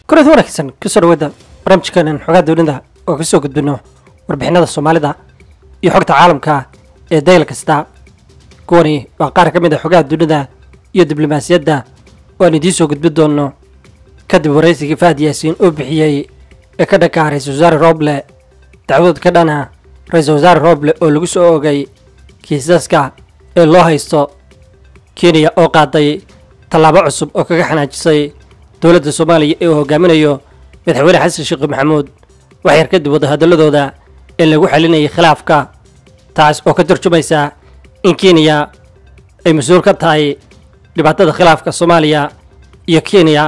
kulanti wanaagsan kusoo dhawaada barnaamijkeenan xogaa dowladda oo kasoo gudbino warbixinada soomaalida iyo xogta caalamka ee dayl kasta kuwani waa qaar ka mid a xogaha dunida iyo diblomaasiyadda oo aan idiin soo gudbin doono kadib waraysigii fahad yaasiin oo bixiyey ee ka dhanka ra-iisul wasaare rooble dacwadood ka dhana ra-iisul wasaare rooble oo lagu soo ogay kiisaska ee loo haysto kenya oo qaaday tallaabo cusub oo kaga xanaajisay dowladda soomaaliya ee uu hogaaminayo madaxweyne xasan sheekh maxamuud wax yar kadib wada hadalladooda ee lagu xalinayay khilaafka taas oo ka tarjumaysa in kenya ay mas-uul ka tahay dhibaatada khilaafka soomaaliya iyo kenya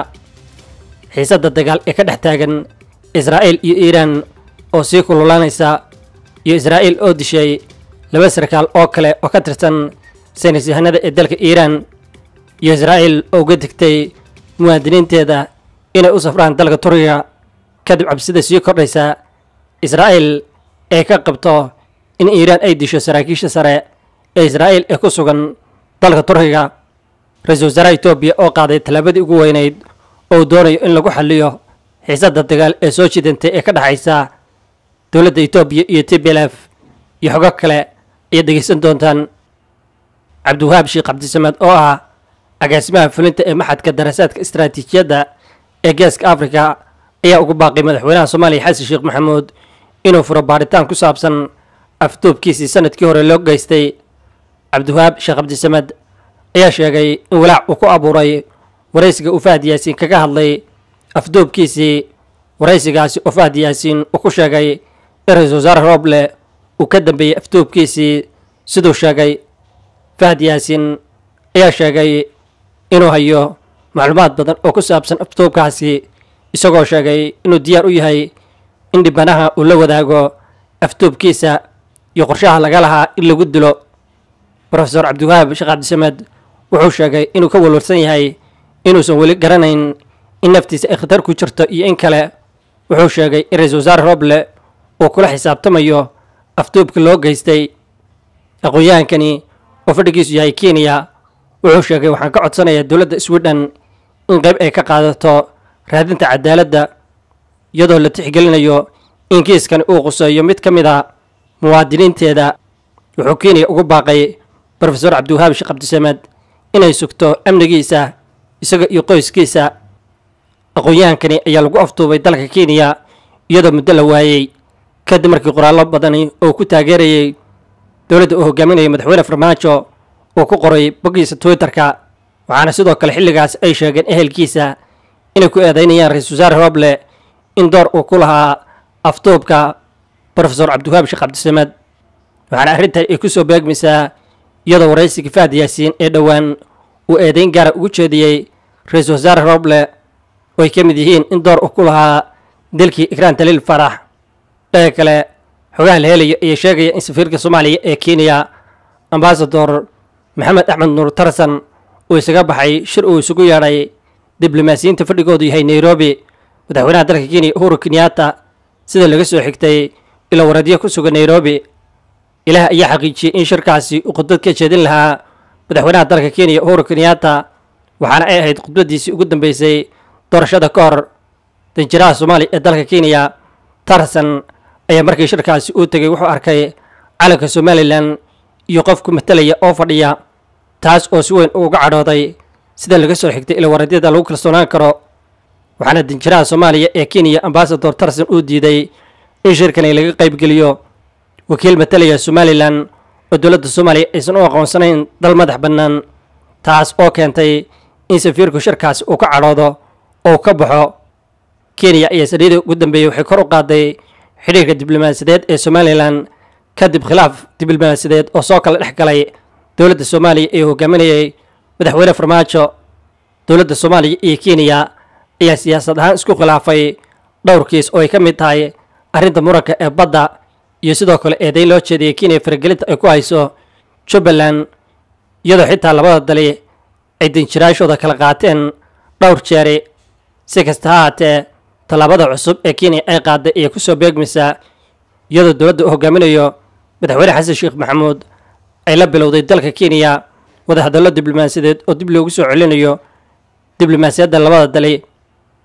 xiisadda dagaal ee ka dhex taagan israa'iil iyo iiraan oo sii kululaanaysa iyo israa'iil oo dishay laba sarkaal oo kale oo ka tirsan saynis yahanada ee dalka iiraan iyo israa'iil oo uga digtay muwaadiniinteeda inay u safraan dalka turkiga kadib cabsida sii kordhaysa israa'iil ee ka qabto in iiraan ay disho saraakiisha sare ee israa'iil ee ku sugan dalka turkiga ra-iisul wasaaraha etoobiya oo qaaday tallaabadii ugu weynayd oo uu doonayo in lagu xaliyo xiisadda dagaal ee soo jidantay ee ka dhexaysa dowladda etoobiya iyo t b l f iyo xogo kale ayaad dhegeysan doontaan cabdiwahaab sheekh cabdisamed oo ah agaasimaha fulinta ee maxadka darasaadka istaraatiijiyadda ee geeska afrika ayaa ugu baaqay madaxweynaha soomaaliya xasan sheekh maxamuud inuu furo baaritaan ku saabsan afduubkiisii sanadkii hore loo geystay cabdiwahaab sheekh cabdisamed ayaa sheegay in walaac uu ku abuuray waraysiga uu fahad yaasiin kaga hadlay afduubkiisii waraysigaasi oo fahad yaasiin uu ku sheegay in ra-iisul wasaare rooble uu ka dambeeyey afduubkiisii siduu sheegay fahad yaasiin ayaa sheegay inuu hayo macluumaad badan oo ku saabsan afduubkaasi isagoo sheegay inuu diyaar u yahay in dhibanaha uu la wadaago afduubkiisa iyo qorshaha laga lahaa in lagu dilo rofesor cabdiwahaab sheekh cabdisamed wuxuu sheegay inuu ka walwalsan yahay inuusan weli garanayn in naftiisa ay khatar ku jirto iyo in kale wuxuu sheegay in ra-iisul wasaare rooble uu kula xisaabtamayo afduubka loo geystay aqoon-yahankani oo fadhigiisu yahay kenya wuxuu sheegay waxaan ka codsanayaa dowladda sweden in qayb ay ka qaadato raadinta cadaaladda iyadoo la tixgelinayo in kiiskani uu quseeyo mid ka mid a muwaadiniinteeda wuxuu kenya ugu baaqay rofesor cabdiwahaab sheekh cabdisamed inay sugto amnigiisa isaga iyo qoyskiisa aqoon-yahankani ayaa lagu afduubay dalka kenya iyadoo muddo la waayey kadib markii qoraallo badani oo ku taageerayay dowladda uu hogaaminayay madaxweyne farmaajo uu ku qoray boggiisa twitterka waxaana sidoo kale xilligaas ay sheegeen ehelkiisa inay ku eedeynayaan ra-iisul wasaare rooble in door uu ku lahaa afduubka rofesor cabdiwahaab sheekh cabdisamed waxaana arrintan ay ku soo beegmaysaa iyadoo waraysigii fahad yaasiin ee dhowaan uu eedeyn gaara ugu jeediyey ra-iisul wasaare rooble oo ay ka mid yihiin in door uu ku lahaa dilkii ikraan taliil farax dhaga kale xogaha la helayo ayaa sheegaya in safiirka soomaaliya ee kenya ambasador maxamed axmed nuur tarsan uu isaga baxay shir uu isugu yeedhay diblomaasiyiinta fadhigoodu yahay nairobi madaxweynaha dalka kenya uhuru kenyatta sida laga soo xigtay ila waradyo ku sugan nairobi ilaah ayaa xaqiijiyey in shirkaasi uu khudbad ka jeedin lahaa madaxweynaha dalka kenya uhuru kenyatta waxaana ay ahayd khudbaddiisii ugu dambeysay doorashada ka hor danjiraha soomaaliya ee dalka kenya tarsan ayaa markii shirkaasi uu tegay wuxuu arkay calanka somalilan iyo qof ku matalaya oo fadhiya taas oo si weyn uga cadhooday sida laga soo xigtay ila waradyada lagu kalsoonaan karo waxaana danjiraha soomaaliya ee kenya ambasador tarsan uu diiday in shirkani laga qaybgeliyo wakiil matalaya somalilan oo dowladda soomaaliya aysan u aqoonsanayn dal madax bannaan taas oo keentay in safiirku shirkaasi uu ka cadhoodo oo ka baxo kenya ayaa sariidii ugu dambeeyey waxay kor u qaaday xidhiirka diblomaasiyadeed ee somalilan kadib khilaaf diblomaasiyadeed oo soo kala dhex galay dowladda soomaaliya ee hogaaminayay madaxweyne farmaajo dowladda soomaaliya iyo kenya ayaa siyaasad ahaan isku khilaafay dhowr kiis oo ay ka mid tahay arrinta muranka ee badda iyo sidoo kale eedayn loo jeediyay kenya faragelinta ay ku hayso jubbaland iyadoo xitaa labada dali ay danjiraashooda kala qaateen dhowr jeeri si kasta ha haatee tallaabada cusub ee kenya ay qaaday ayaa ku soo beegmaysaa iyadoo dowladda uu hogaaminayo madaxweyne xasan sheekh maxamuud ay la bilowday dalka kenya wadahadallo diblomaasiyadeed oo dib loogu soo celinayo diblomaasiyadda labada dali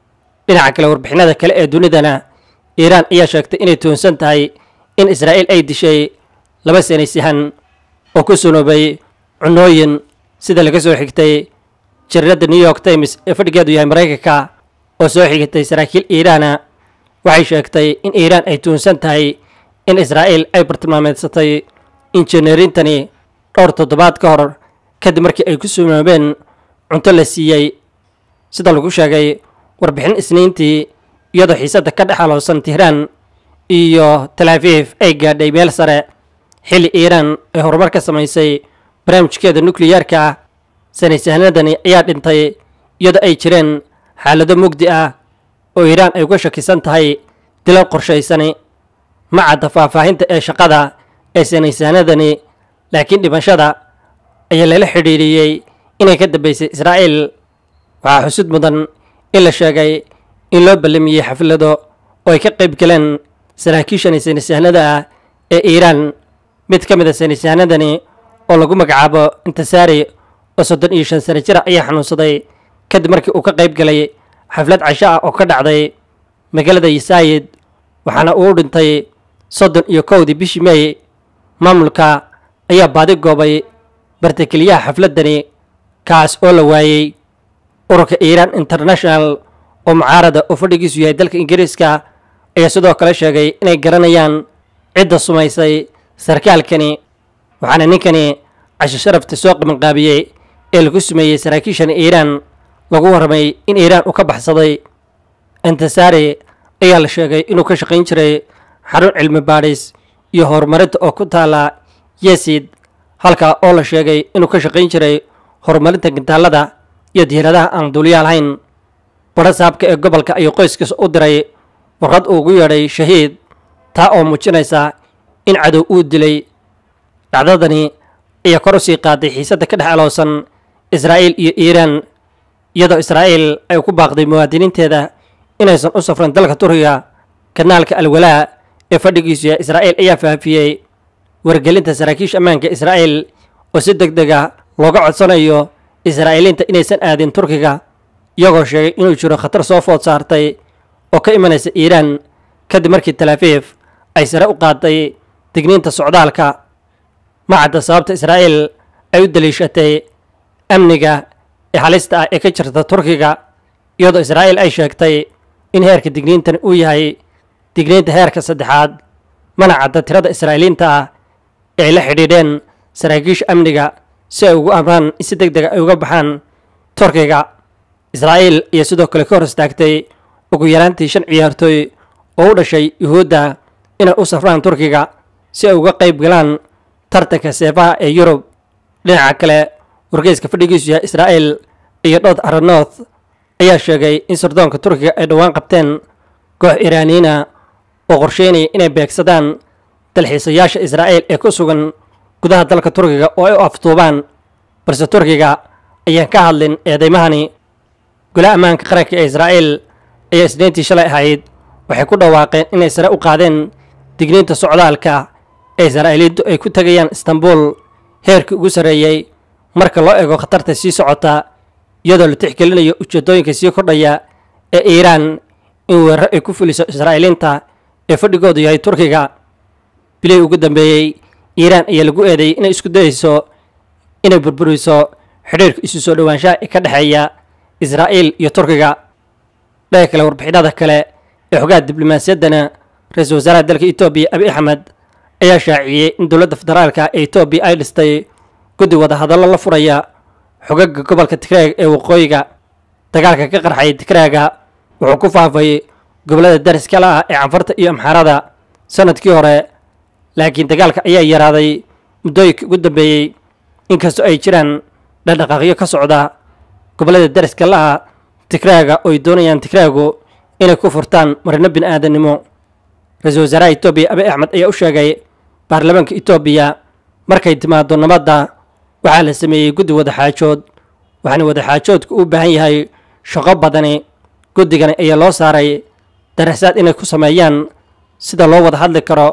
dhinaca kale warbixinada kale ee dunidana iiraan ayaa sheegtay inay tuhunsan tahay in israa'iil ay dishay laba sanaysahan oo ku sunoobay cunooyin sida laga soo xigtay jariirada new york times ee fadhigeedu yahay maraykanka oo soo xigatay saraakiil iiraana waxay sheegtay in iiraan ay tuhunsan tahay in israa'iil ay bartilmaameedsatay injineerintani dhowr toddobaad ka hor kadib markii ay ku sunoobeen cunto la siiyey sida lagu sheegay warbixin isniintii iyadoo xiisadda ka dhex alowsan tihraan iyo talaafiif ay gaadhay meel sare xilli iiraan ay horumar ka samaysay barnaamijkeeda nukliyeerka ah sanaysahanadani ayaa dhintay iyadoo ay jireen xaalado mugdi ah oo iiraan ay uga shakisan tahay dilal qorshaysani ma cadda faahfaahinta ee shaqada ee sanaysahanadani laakiin dhimashada ayaa lala xidhiidhiyey inay ka dambaysay israa'iil waxaa xusud mudan in la sheegay in loo ballamiyey xaflado oo ay ka qayb galeen saraakiishan saynisyahanada ah ee iiraan mid ka mid a saynisyahanadani oo lagu magacaabo intisaari oo soddon iyo shan sano jira ayaa xanuunsaday kadib markii uu ka qayb galay xaflad casho ah oo ka dhacday magaalada yasaayid waxaana uu dhintay soddon iyo kowdii bishii meey maamulka ayaa baadi goobay bartakeliyaha xafladdani kaas oo la waayey ururka iiraan international oo mucaarada oo fadhigiisu yahay dalka ingiriiska ayaa sidoo kale sheegay inay garanayaan cidda sumaysay sarkaalkani waxaana ninkani casho sharafta soo qabanqaabiyey ee lagu sumeeyey saraakiishani iiraan lagu warramay in iiraan uu ka baxsaday intisaari ayaa la sheegay inuu ka shaqayn jiray xarun cilmi baadhis iyo horumarinta oo ku taala yesid halkaa oo la sheegay inuu ka shaqayn jiray horumarinta gintaalada iyo diiradaha aan duuliyaal hayn badha saabka ee gobolka ayuu qoyskiisa u diray warqad uu ugu yeedhay shahiid taa oo muujinaysa in cadow uu dilay dhacdadani ayaa kor u sii qaaday xiisadda ka dhex alowsan israa'iil iyo iiraan iyadoo israa'iil ay ku baaqday muwaadiniinteeda inaysan u safran dalka turkiga kanaalka alwalaa ee fadhigiisu yahay israa'iil ayaa faafiyey wargelinta saraakiisha ammaanka israa'iil oo si deg dega looga codsanayo israa'iiliinta inaysan aadin turkiga iyagoo sheegay inuu jiro khatar soo food saartay oo ka imanaysa iiraan kadib markii talaafiif ay sare u qaaday digniinta socdaalka ma cadda sababta israa'iil ay u daliishatay amniga ee halista ah ee ka jirta turkiga iyadoo israa'iil ay sheegtay in heerka digniintani uu yahay digniinta heerka saddexaad mana cadda tirada israa'iiliinta ah ee ay la xidhiidheen saraakiisha amniga si ay ugu amraan in si deg dega ay uga baxaan turkiga israa'iil iyo sidoo kale ka hor istaagtay ugu yaraantii shan ciyaartooy oo u dhashay yuhuudda inay u safraan turkiga si ay uga qayb galaan tartanka seefaha ee yurub dhinaca kale wargeyska fadhigiisu yahay israa'iil iyo dhood aranoth ayaa sheegay in sirdoonka turkiga ay dhowaan qabteen koox iraaniyiina oo qorsheynaya inay beegsadaan dalxiisayaasha israa'iil ee ku sugan gudaha dalka turkiga oo ay u aftuubaan balse turkiga ayaan ka hadlin eedaymahani golaha ammaanka qaranka ee israa'iil ayaa isniintii shalay ahayd waxay ku dhawaaqeen inay sare u qaadeen digniinta socdaalka ee israa'iiliintu ay ku tegayaan istanbul heerkii ugu sarreeyey marka loo eego khatarta sii socota iyadoo la tixgelinayo ujeeddooyinka sii kordhaya ee iiraan in weeraro ay ku fuliso israa'iiliinta ee fadhigoodu yahay turkiga bilihii ugu dambeeyey iiraan ayaa lagu eedeeyey inay isku dayeyso inay burburiso xidhiirka isu soo dhowaanshaha ee ka dhexeeya israa'iil iyo turkiga dhaga kale warbixinada kale ee xogaha diblomaasiyaddana ra-iisul wasaaraha dalka etoobiya abi axmed ayaa shaaciyey in dowladda federaalka ee etoobiya ay dhistay guddi wadahadallo la furaya xogaga gobolka tigreeg ee waqooyiga dagaalka ka qarxay tigreega wuxuu ku faafay gobollada dariska la ah ee canfarta iyo amxaarada sanadkii hore laakiin dagaalka ayaa yaraaday muddooyinkii ugu dambeeyey inkastoo ay jiraan dhaqdhaqaaqyo ka socda gobollada dariska la ah tigreega oo ay doonayaan tigreegu inay ku furtaan marino bin aadannimo ra-iisul wasaaraha etoobiya abi axmed ayaa u sheegay baarlamaanka etoobiya markay timaado nabadda waxaa la sameeyey guddi wadaxaajood waxaana wadaxaajoodku u baahan yahay shaqo badani guddigani ayaa loo saaray darasaad inay ku sameeyaan sida loo wada hadli karo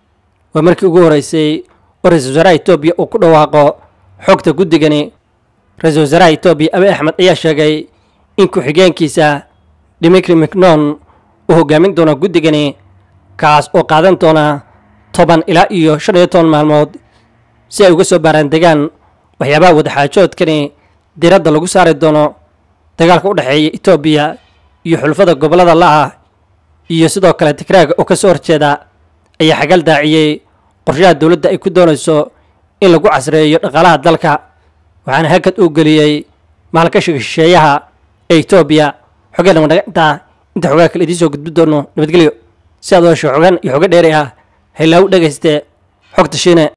waa markii ugu horreysay oo ra-iisul wasaaraha etoobiya uu ku dhawaaqo xogta guddigani ra-iisul wasaaraha etoobiya abi axmed ayaa sheegay in ku-xigeenkiisa dimitri mcnon uu hogaamin doona guddigani kaas oo qaadan doona toban ilaa iyo shan iyo toban maalmood si ay uga soo baaraan degaan waxyaabaha wadaxaajoodkani diradda lagu saari doono dagaalka u dhexeeya etoobiya iyo xulfada gobollada la'ah iyo sidoo kale tigraaga oo ka soo horjeeda ayaa xagal daaciyey qorshaha dowladda ay ku doonayso in lagu casreeyo dhaqaalaha dalka waxaana hakad uu geliyey maalgashiga shisheeyaha ee etoobiya xogeenna wadhagintaa inta xogaa kale idiin soo gudbi doono nabadgelyo si aad u hesho xogan iyo xogo dheeri ah haylaagu dhegayste xogta shiine